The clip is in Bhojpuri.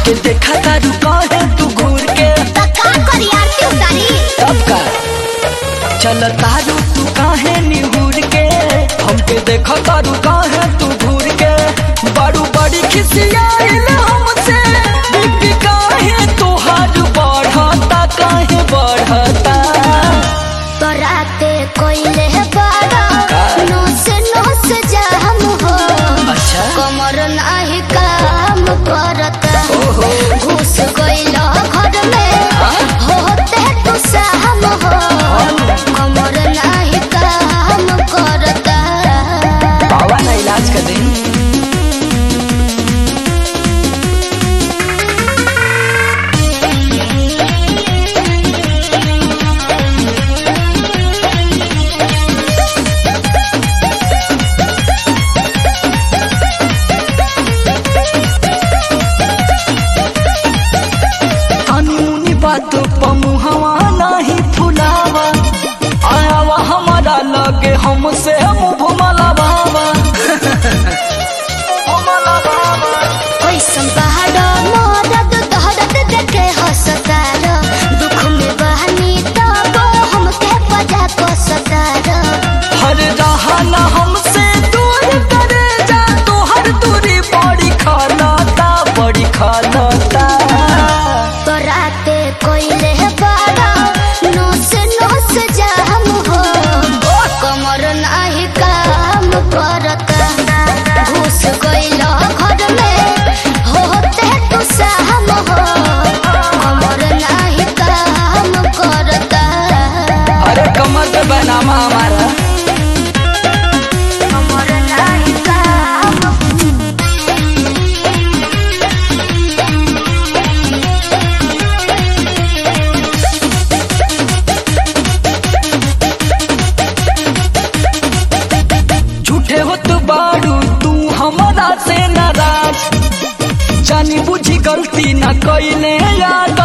हमके देखा तारू काहे तू घूर के तो का करी आरती उतारी तब का चल तारू तू काहे निहूर के हमके देखा तारू काहे तू घूर के बड़ू बड़ी खिसियाइल हमसे बीपी काहे तोहार बढ़ता काहे बढ़ता तो राते कोइले बाड़ा का? नोस नोस जाम हो अच्छा कमर नाही काम करता ओहो घुस गइल घर में हाँ? होते तू साम हो कमर नाही काम करता बाबा ना इलाज कर दे कानूनी बात पमुहवा नहीं फुलावा आयावा हमारा लगे हमसे मुँह मलावा कैसन पहाड़ मरद दहरद देखे हसतार दुख में बहनी तब हमके बजा कसतार हर रहा न हमसे दूर करे जा तो हर दूरी बड़ी खानाता बड़ी खानाता तो राते कोइले बाड़ा नोस नोस जाम हो कमर नाही काम करता घुस गइल घर में होते तू साम हो कमर नाही काम करता अरे कमर पे बनामा हमारा कमर नाही काम झूठे हो तो बाड़ू तू हमारा से नाराज जानी बुझी गलती ना कइले याद